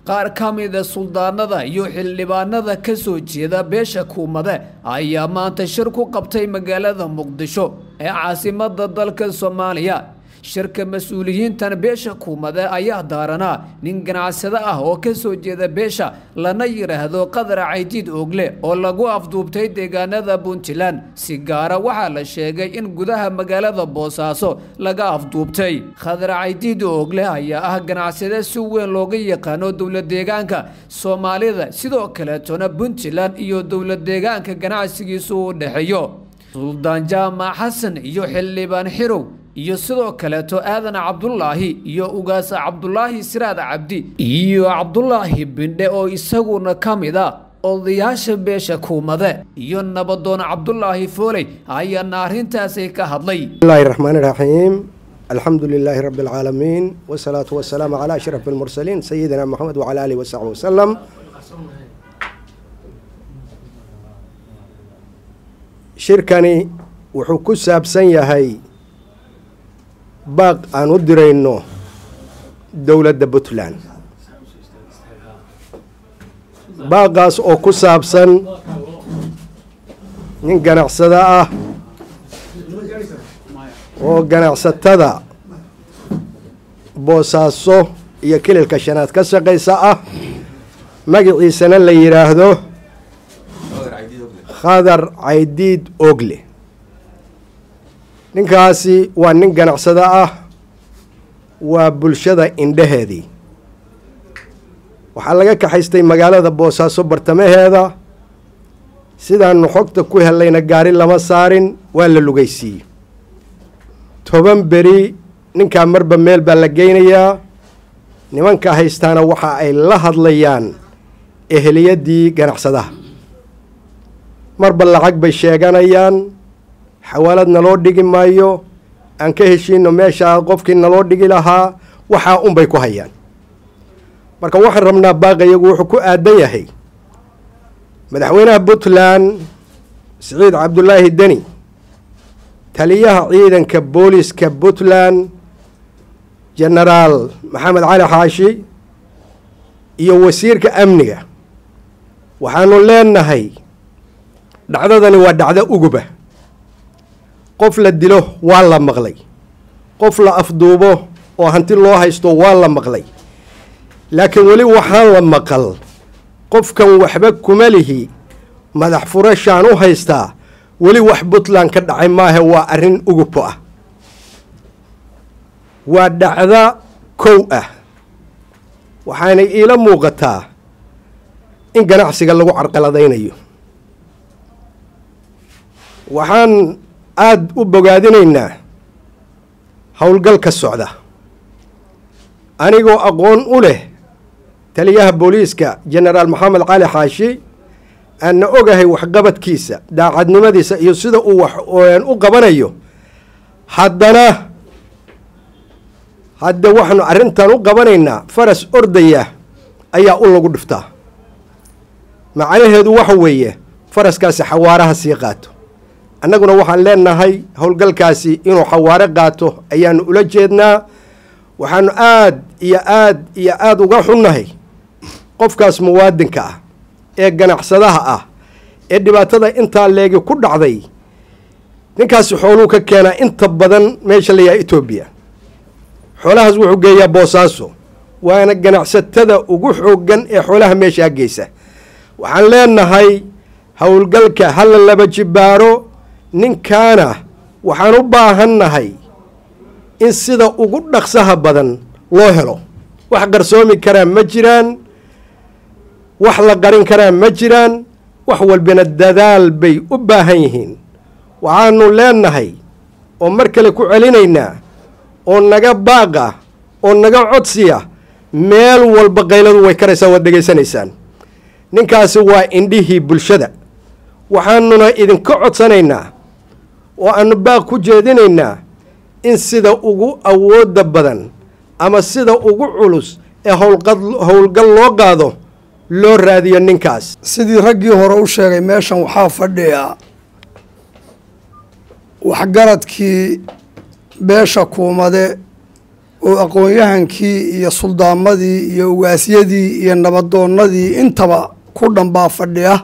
qaar ka mida suldaanada iyo xildhibaanada ka soo jeeda beesha kuumade ayaa maanta shir ku qabtay magaalada muqdisho ee caasimada dalka soomaaliya shirka mas-uuliyiintan beesha kuumade ayaa daaranaa nin ganacsado ah oo ka soo jeeda beesha lana yidhaahdo qadar caydiid oogle oo lagu afduubtay deegaanada puntland si gaara waxaa la sheegay in gudaha magaalada boosaaso laga afduubtay khadar caydiid oogle ayaa ah ganacsade si weyn looga yaqaano dowlad deegaanka soomaalida sidoo kaleetona puntland iyo dowlad deegaanka ganacsigiisu u dhexeeyo suldaan jaamac xasan iyo xildhibaan xirow iyo sidoo kaleeto aadan cabdulaahi iyo ugaasa cabdulaahi siraad cabdi iyo cabdulaahi bindhe oo isaguna ka mid a odayaasha beesha kuumade iyo nabadoon cabdulaahi fooley ayaana arrintaasi ka hadlay bismillahi raxmaan iraxiim alxamdu lilaahi rabbi alcaalamiin wasalaatu wasalaamu calaa ashraf almursaliin sayidina moxamed wacala aalihi wasaxbi wasalam shirkani wuxuu ku saabsan yahay baaq aan u dirayno dowladda puntland baaqaas oo ku saabsan nin ganacsado ah oo ganacsatada boosaaso iyo kililka shanaad ka shaqaysa ah magaciisana la yidhaahdo khadar caydiid ogle ninkaasi waa nin ganacsado ah waa bulshada indhaheedii waxaa laga kaxaystay magaalada boosaaso bartamaheeda sidaanu xogta ku helayna gaari lama saarin waa la lugaysiiyey toban beri ninkaa marba meel baa la geynayaa nimanka haystaana waxa ay la hadlayaan eheliyadii ganacsadaha marba lacag bay sheeganayaan xawaalad naloo dhigi maayo aan ka heshiino meeshaa qofkii naloo dhigi lahaa waxaa unbay ku hayaan marka waxaan rabnaa baaqayagu wuxuu ku aadan yahay madaxweynaha puntland siciid cabdulaahi deni taliyaha ciidanka booliska puntland genaraal maxamed cali xaashi iyo wasiirka amniga waxaanu leenahay dhacdadani waa dhacdo uguba qof la dilo waa la maqlay qof la afduubo oo hanti loo haysto waa la maqlay laakiin weli waxaan la maqal qofkan waxba kuma lihi madax furashaan u haystaa weli wax puntland ka dhacay maahe waa arrin ugubo ah waa dhacda kow ah waxaanay iila muuqataa in ganacsiga lagu carqaladaynayo waxaan aada u bogaadinaynaa howlgal ka socda anigoo aqoon u leh taliyaha booliiska genaraal maxamed cali xaashi aanna ogahay waxqabadkiisa daacadnimadiisa iyo sida uu wax u qabanayo haddana hadda waxaanu arrintan u qabanaynaa faras ordaya ayaa u lagu dhiftaa macnaheedu waxa weeye faraskaasi xawaaraha sii qaato annaguna waxaan leenahay howlgalkaasi inuu xawaare qaato ayaanu ula jeednaa waxaanu aad iyo aad iyo aada uga xunnahay qofkaas muwaadinka ah ee ganacsadaha ah ee dhibaatada intaa leegi ku dhacday ninkaasi xooluu ka keenaa inta badan meesha layahay etoobiya xoolahaas wuxuu geeyaa boosaaso waana ganacsatada ugu xooggan ee xoolaha meeshaa geysa waxaan leenahay howlgalka hala laba jibaaro ninkaana waxaan u baahannahay in sida ugu dhaqsaha badan loo helo wax qarsoomi karaa ma jiraan wax la qarin karaa ma jiraan wax walbina dadaal bay u baahan yihiin waxaanu leenahay oo mar kale ku celinaynaa oo naga baaqa oo naga codsiya meel walba qayladu way karaysaa waad dhegaysanaysaan ninkaasi waa indhihii bulshada waxaanuna idinka codsanaynaa oo aanu baaq ku jeedinaynaa in sida ugu awoodda badan ama sida ugu culus ee howlgal loo qaado loo raadiyo ninkaas sidii raggii hore u sheegay meeshan waxaa fadhiya waxgaradkii beesha kuumade oo aqoon-yahankii iyo suldaamadii iyo ugaasyadii iyo nabadoonnadii intaba ku dhanbaa fadhiya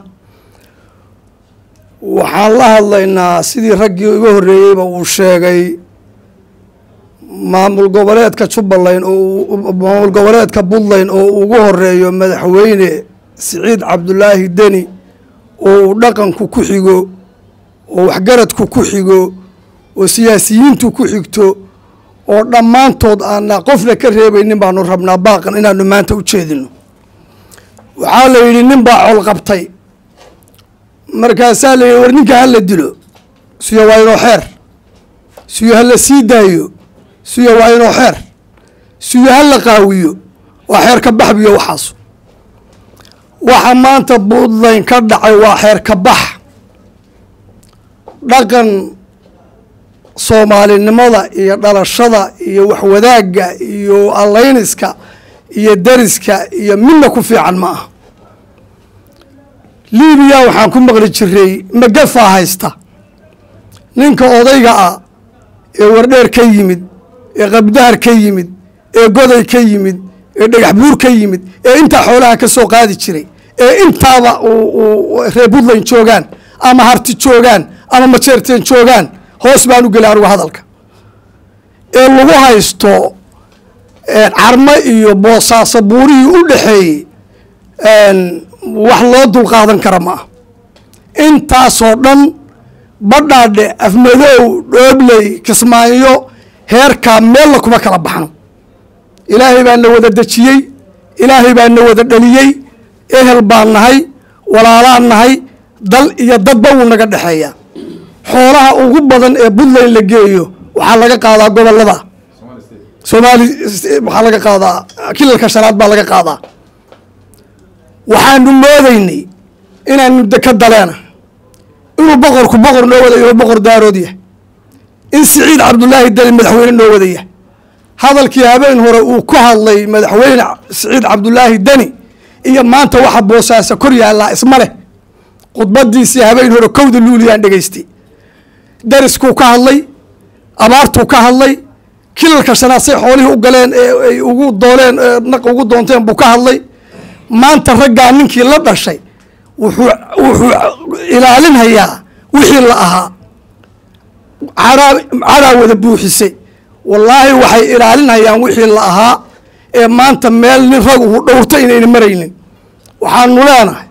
waxaan la hadlaynaa sidii raggii iga horreeyeyba uu sheegay maamul goboleedka jubbaland oo maamul goboleedka puntland oo ugu horeeyo madaxweyne siciid cabdulaahi deni oo uu dhaqanku ku xigo oo waxgaradku ku xigo oo siyaasiyiintu ku xigto oo dhammaantood aana qofna ka reebaynin baanu rabnaa baaqan inaanu maanta u jeedino waxaa la yidhi nin baa col qabtay markaasaa la yidhi war ninka hala dilo siyo waa inoo xeer siyo hala sii daayo siyo waa inoo xeer siyo hala qaawiyo waa xeer ka bax biyo waxaas waxa maanta puntland ka dhacay waa xeer ka bax dhaqan soomaalinimada iyo dhalashada iyo waxwadaagga iyo allayniska iyo dariska iyo midna ku fiican ma aha libiya waxaan ku maqli jiray magafaa haysta ninka odayga ah ee wardheer ka yimid ee qabdahar ka yimid ee goday ka yimid ee dhagax buur ka yimid ee intaa xoolaha ka soo qaadi jiray ee intaaba reer puntland joogaan ama harti joogaan ama majeerteen joogaan hoos baan u geli anugu hadalka ee lagu haysto carmo iyo boosaaso buurihii u dhexeeyey wax loo dulqaadan kara ma ah intaasoo dhan badhaadhe afmadow dhoobley kismaayo heerkaa meella kuma kala baxno ilaahay baa na wada dejiyey ilaahay baa na wada dhaliyey ehel baan nahay walaalaan nahay dal iyo dadba wuu naga dhexeeyaa xoolaha ugu badan ee puntland la geeyo waxaa laga qaadaa gobolada somaali waxaa laga qaadaa kilalka shanaad baa laga qaadaa waxaanu moodaynay inaanu deka daleena inuu boqorku boqor noo wada yaho boqor daarood yahay in siciid cabdulaahi deni madaxweyne noo wada yahay hadalkii habeen hore uu ku hadlay madaxweyne siciid cabdulaahi deni iyo maanta waxa boosaasa kor yaallaa isma leh khudbadiisii habeen hore kowda luuliyaan dhegaystay dariskuu ka hadlay abaartuu ka hadlay kilalka shanaad say xoolihii u galeen ee ay ugu dooleen naq ugu doonteen buu ka hadlay maanta raggaa ninkii la dhashay wuxuu wuxuu ilaalinhayaa wixii la ahaa caraa caraa wada buuxisay wallaahi waxay ilaalinhayaan wixii la ahaa ee maanta meel nin rag uu dhowrta inayna maraynin waxaanu leenahay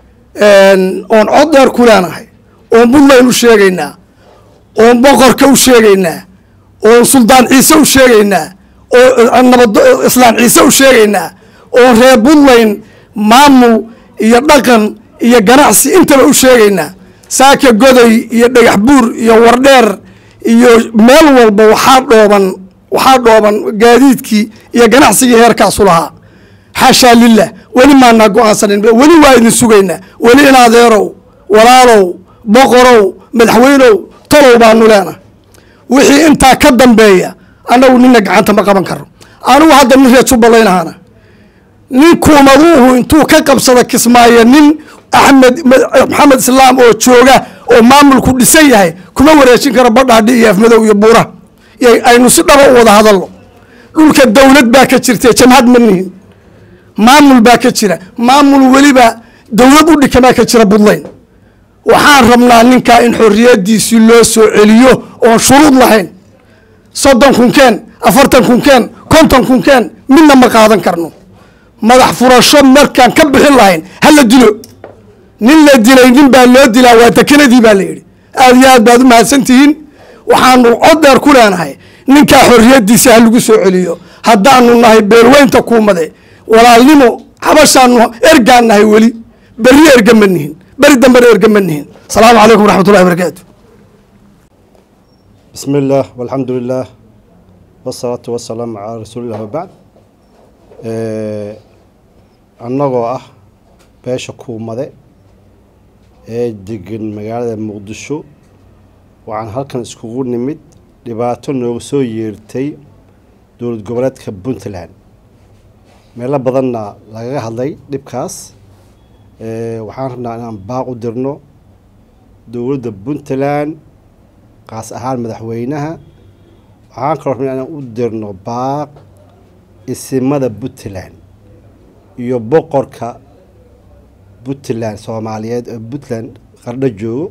oon cod dheer ku leenahay oon puntland u sheegaynaa oon boqorka u sheegaynaa oon suldaan ciise u sheegaynaa oo nabad islaan ciise u sheegaynaa oon reer puntland maamul iyo dhaqan iyo ganacsi intaba u sheegaynaa saaka goday iyo dhagax buur iyo wardheer iyo meel walba waxaa dhooban waxaa dhooban gaadiidkii iyo ganacsigii heerkaasu lahaa xaashaa lilah weli maanaa go-aansanin weli waa idin sugaynaa weli in adeerow walaalow boqorow madaxweynow talow baanu leenahay wixii intaa ka dambeeya annagu nina gacanta ma qaban karo anugu hadda nin reer jubbaland ahaana nin kuumaduuhu intuu ka qabsada kismaayo nin axmed maxamed islaam oo jooga oo maamulku dhisan yahay kuma wareejin karo badhaadhi iyo afmadow iyo buura aynu si dhaba u wada hadalno dhulka dowlad baa ka jirta jamhad ma nihin maamul baa ka jira maamul weliba dowlad u dhikamaa ka jira puntland waxaan rabnaa ninkaa in xorriyadiisii loo soo celiyo oon shuruud lahayn soddon kunkeen afartan kunkeen konton kunkeen midna ma qaadan karno madax furasho markaan ka bixin lahayn hala dilo nin la dilay nin baa loo dilaa waa dekenadii baa la yidhi aada iyo aad baad u mahadsantihiin waxaanu cod dheer ku leenahay ninkaa xorriyadiisa ha lagu soo celiyo haddaanu nahay beelweynta kuumade walaalnimo xabashaanu ergaan nahay weli berri erga ma nihin beri dambena erga ma nihin asalaamu calaykum waraxmat ullahi barakaatu بسم الله والحمد لله والصلاة والسلام على رسول الله وبعد annagoo ah beesha kuumade ee degan magaalada muqdisho waxaan halkan iskugu nimid dhibaato nooga soo yeertay dowlad goboleedka puntland meelo badanna lagaga hadlay dhibkaas waxaan rabnaa inaan baaq u dirno dowladda puntland qaas ahaan madaxweynaha waxaan kaloo rabnaa inaan u dirno baaq isimada puntland iyo boqorka puntland soomaaliyeed oo puntland qardho joogo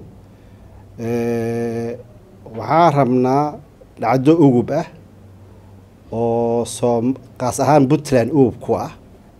waxaan rabnaa dhacdo ugub ah oo soo qaas ahaan puntland ugub ku ah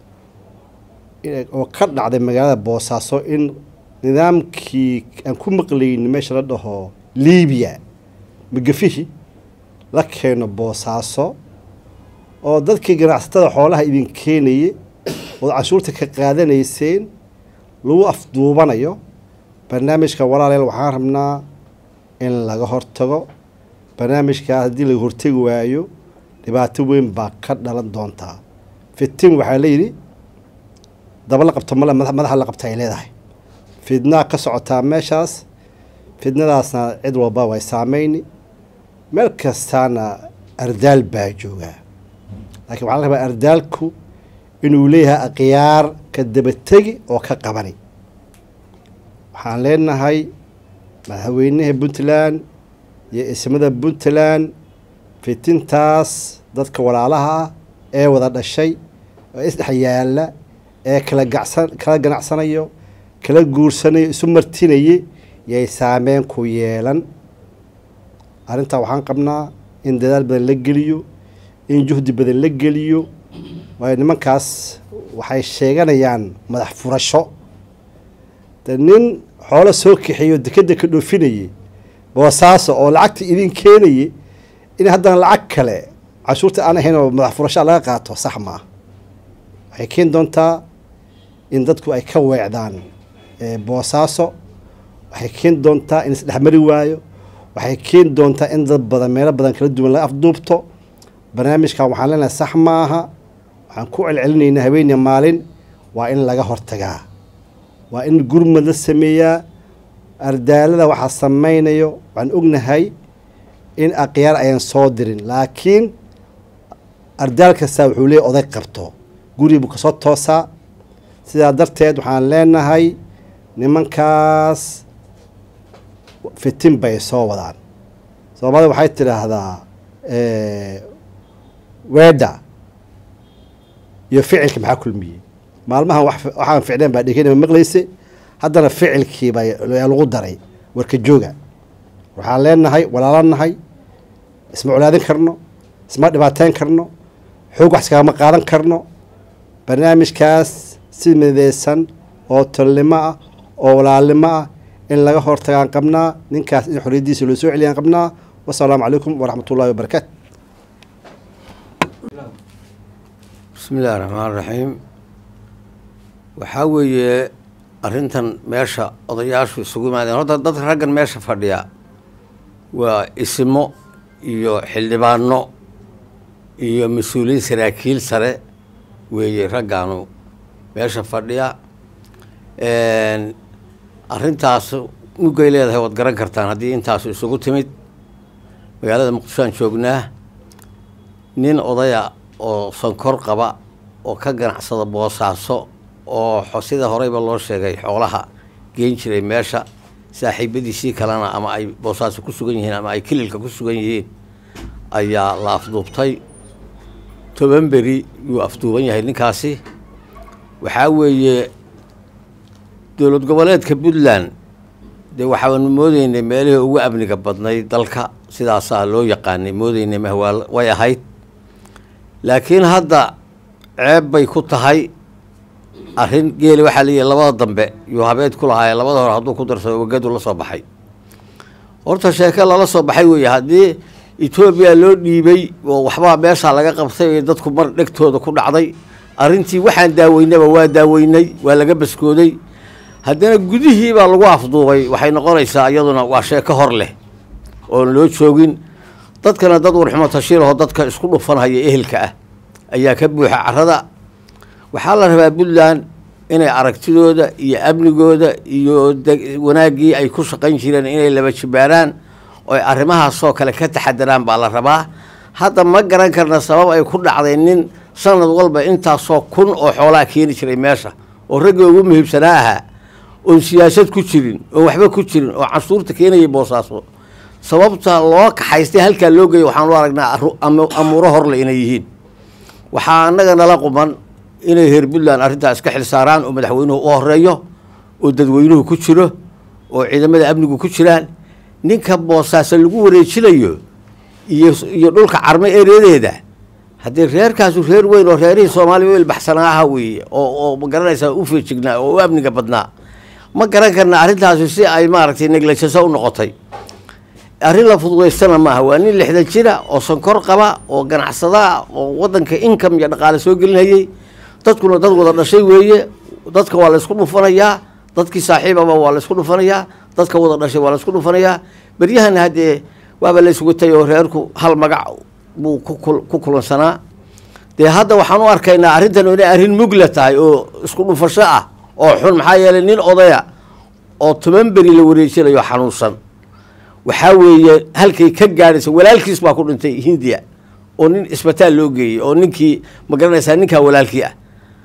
oo ka dhacday magaalada boosaaso in nidaamkii aan ku maqlayni meesha la dhaho libiya magafihi la keeno boosaaso oo dadkii ganacsatada xoolaha idin keenayay ood canshuurta ka qaadanayseen lagu afduubanayo barnaamijka walaaleel waxaan rabnaa in laga hortago barnaamijkaas haddii laga hortegi waayo dhibaato weyn baa ka dhalan doontaa fitin waxaa layidhi daba la qabto male madaxa la qabta ay leedahay fidnaa ka socotaa meeshaas fidnadaasna cid walba way saameyni meel kastaana ardaal baa joogaa laakiin waxaa la rabaa ardaalku inuu leeyahay akhyaar ka dabategi oo ka qabani waxaan leenahay madaxweynaha puntland iyo ismada puntland fitintaas dadka walaalaha ah ee wada dhashay oo isdhex yaalla ee kala gacsan kala ganacsanayo kala guursanayo isu martinaye yay saameyn ku yeelan arrintaa waxaan qabnaa in dadaal badan la geliyo in juhdi badan la geliyo waayo nimankaas waxay sheeganayaan madax furasho de nin xoolo soo kaxeeyo dekeda ka dhoofinayay boosaaso oo lacagta idin keenayay in haddana lacag kale cashuurta aan ahayn oo madax furashaa laga qaato sax maa waxay keeni doontaa in dadku ay ka weecdaan boosaaso waxay keeni doontaa in isdhexmari waayo waxay keeni doontaa in dad badan meelo badan kala duwan laga afduubto barnaamijkan waxaan leenahay sax maaha waxaan ku celcelinaynaa habeeniya maalin waa in laga hortagaa waa in gurmad la sameeyaa ardaalada waxaa sameynayo waxaan ognahay in akhyaar ayaan soo dirin laakiin ardaal kastaa wuxuu leeyahy oday qabto guri buu kasoo toosaa sidaa darteed waxaan leenahay nimankaas fitin bay soo wadaan soomaalida waxay tidhaahdaa weedha iyo ficilka maxaa kulmiyey maalmahan waxaan ficneen baa dhegeyna maqlayse haddana ficilkii baa lagu daray warka jooga waxaan leenahay walaalanahay isma colaadin karno isma dhibaateyn karno xoog wax iskagama qaadan karno barnaamijkaas si mideysan oo tolnimo ah oo walaalnimo ah in laga hortagaan qabnaa ninkaas in xoriyadiisa loo soo celiyaan qabnaa wasalaamu calaykum waraxmat ullahi wabarakaatu bismi illahi raxmaan raxiim waxaa weeye arrintan meesha odayaashu isugu yimaadeen horta dadka raggan meesha fadhiya waa ismo iyo xildhibaano iyo mas-uuliyiin saraakiil sare weeye raggaanu meesha fadhiya arrintaas mugay leedahay waad garan kartaan haddii intaasu isugu timid magaalada muqdishoaan joognaa nin odaya oo sankor qaba oo ka ganacsada boosaaso oo sida horeyba loo sheegay xoolaha geen jiray meesha saaxiibadiisii kalena ama ay boosaaso ku sugan yihiin ama ay kililka ku sugan yihiin ayaa la afduubtay toban beri yuu afduuban yahay ninkaasi waxaa weeye dowlad goboleedka puntland dee waxaanu moodeynay meelihii ugu amniga badnayd dalka sidaasaa loo yaqaanay moodeynay mahwaa way ahayd laakiin hadda ceeb bay ku tahay arrin geeli waxaa leeyahy labada dambe yuu habeed ku lahaayee labada hore hadduu ku darsado wagadu la soo baxay horta sheeke lala soo baxay weeye haddii etoobiya loo dhiibay oo waxbaa meeshaa laga qabtay ee dadku mar dhegtooda ku dhacday arrintii waxaan daaweynaba waa daaweynay waa laga baskooday haddana gudihii baa lagu afduubay waxay noqonaysaa iyaduna waa sheeko hor leh oon loo joogin dadkana dad warxumo tashiirahoo dadka isku dhufanhaya ehelka ah ayaa ka buuxa carada waxaa la rabaa puntland inay aragtidooda iyo amnigooda iyo wanaaggii ay ku shaqayn jireen inay laba jibaaraan oo ay arrimahaasoo kale ka taxadaraan baa la rabaa hadda ma garan karna sabab ay ku dhacday nin sanad walba intaasoo kun oo xoolaa keeni jiray meesha oo raggii ugu muhiibsanaa ahaa oon siyaasad ku jirin oon waxba ku jirin oo cashuurta keenayay boosaaso sababta loo kaxaystay halkaa loo geeyo waxaan u aragnaa arru- amu- amuuro horle inay yihiin waxaa annaga nala quman inay reer puntland arrintaa iska xil saaraan oo madaxweynuhu u horeeyo oo dadweynuhu ku jiro oo ciidamada amnigu ku jiraan ninka boosaaso lagu wareejinayo iyo iyo dhulka carme ereyadeeda haddii reerkaasu reer weyn oo reerihii soomaaliya u ilbaxsanaa aha weeye oo oo ma garanaysaa u feejignaa oo u amniga badnaa ma garan karna arrintaasi si ay maaragtay neglajaso u noqotay arrin la fududaystana maaha waa nin lixdan jira oo sonkor qaba oo ganacsada ah oo wadanka income iyo dhaqaale soo gelinayay dadkuna dad wada dhashay weeye dadka waa la isku dhufanayaa dadkii saaxiibaba waa la isku dhufanayaa dadka wada dhashay waa la isku dhufanayaa beryahana haddee waaba la iswatay oo reerku hal magac buu ku kul- ku kulansanaa dee hadda waxaan u arkaynaa arrintan inay arrin mugla tahay oo isku dhufasho ah oo xun maxaa yeelay nin odaya oo toban beri la wareejinayo xanuunsan waxaa weeye halkay ka gaadhaysa walaalkiis baa ku dhintay hindiya oo nin isbitaal loo geeyey oo ninkii ma garanaysaa ninkaa walaalkii ah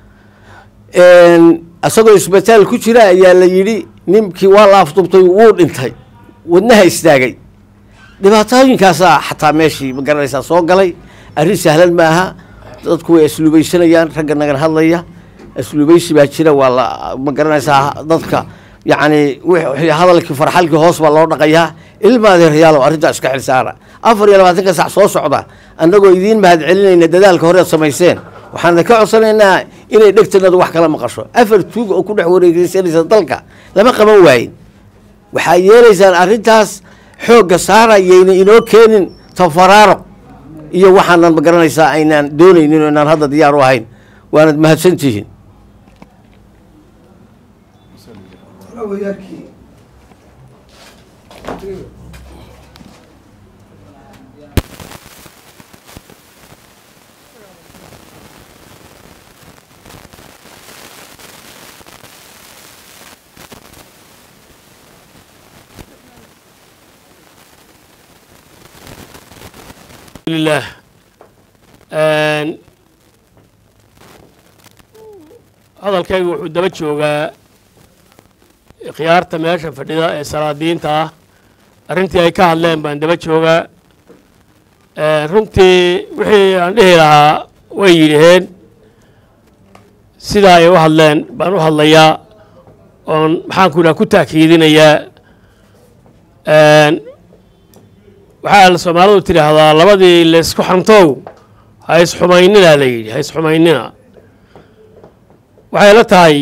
isagoo isbitaal ku jira ayaa la yidhi ninkii waa la afdubtay wuu dhintay wadnaha istaagay dhibaatooyinkaasaa xataa meeshii ma garanaysaa soo galay arrin sahlan maaha dadku way asluubaysanayaan ragga nagan hadlaya asluubaysi baa jira waa la ma garanaysaa dadka yacni wixii hadalkii farxalkii hoos baa loo dhaqayaa ilma adeerayaalow arrintaa iska xil saara afar iyo labaatanka sac soo socda annagoo idiin mahad celinayna dadaalka horead samayseen waxaan ka codsanaynaa inay dhegtanadu wax kala maqasho afar tuug oo ku dhex wareegeysanaysa dalka lama qaban waayin waxaa yeelaysaan arrintaas xoogga saara yayna inoo keenin tafaraaro iyo waxaanan ma garanaysaa aynaan doonaynin oo inaan hadda diyaar u ahayn waanad mahadsantihiin لله hadalkaygu wuxuu daba joogaa khiyaarta meesha fadhida ee salaadiinta ah arrintii ay ka hadleen baan daba joogaa runtii wixii aan dhihi lahaa way yidhaheen sidaa ay u hadleen baan u hadlayaa oon maxaanku idhaha ku taakiidinayaa waxaa soomaalidu tidhaahdaa labadii laysku xantow ha isxumaynina la yidhi ha isxumaynina waxay la tahay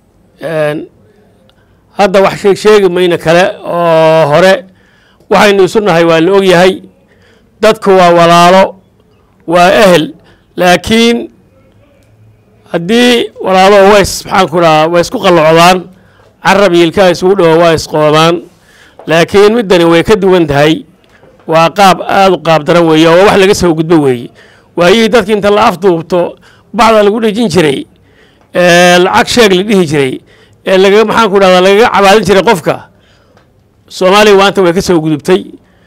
hadda wax sheeg sheegi mayna kale oo hore waxaynu isu nahay waa la ogyahay dadku waa walaalo waa ehel laakiin haddii walaalo ways maxaanku dhahaa way isku qallocdaan carab iyo ilkaha isugu dhawo waa isqoomaan laakiin middani way ka duwan tahay waa qaab aada u qaab daran weeye oo wax laga soo gudbo weeye waayihii dadki inta la afduubto bacda lagu dhejin jiray lacag sheeg la dhihi jiray ee lagaga maxaanku dhahdaa lagaga cabaadin jiray qofka soomaaliya waanta way ka soo gudubtay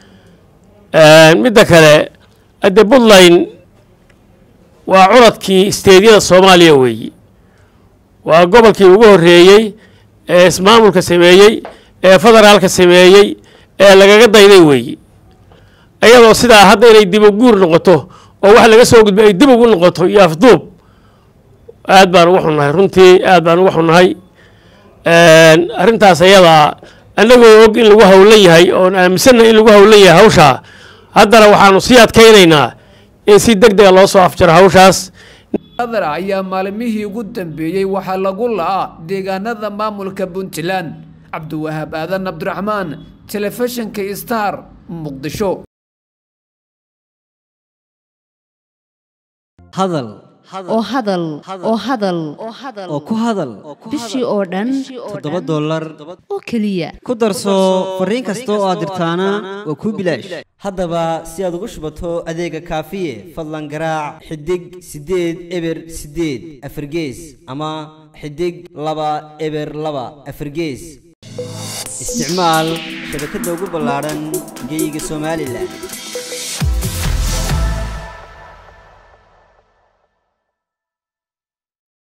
midda kale adde puntland waa curadkii isteedyada soomaaliya weeye waa gobolkii ugu horreeyey ee ismaamulka sameeyey ee federaalka sameeyey ee lagaga dayday weeye iyadoo sidaa hadda inay dib u guur noqoto oo wax laga soo gudbay ay dib ugu noqoto iyo afduub aad baan uga xunnahay runtii aad baan uga xunnahay arrintaas ayadaa annagoo og in lagu howlan yahay oon aaminsannahay in lagu howlan yahay hawshaa haddana waxaanu sii adkaynaynaa in si deg dega loo soo afjaro hawshaas adar ayaa maalmihii ugu dambeeyey waxaa lagu la'aa deegaanada maamulka puntland cabdiwahaab aadan cabdiraxmaan telefishinka star muqdisho hadal oo hadal oo hadal oo ku hadal bishii oo dhan toddoba dollar oo keliya ku darso fariin kasta oo aad dirtaana waa kuu bilaash haddaba si aad ugu shubato adeega kaafiye fadlan garaac xidig siddeed eber siddeed afargees ama xidig laba eber laba afargees isticmaal shabakadda ugu ballaadhan geyga somalilan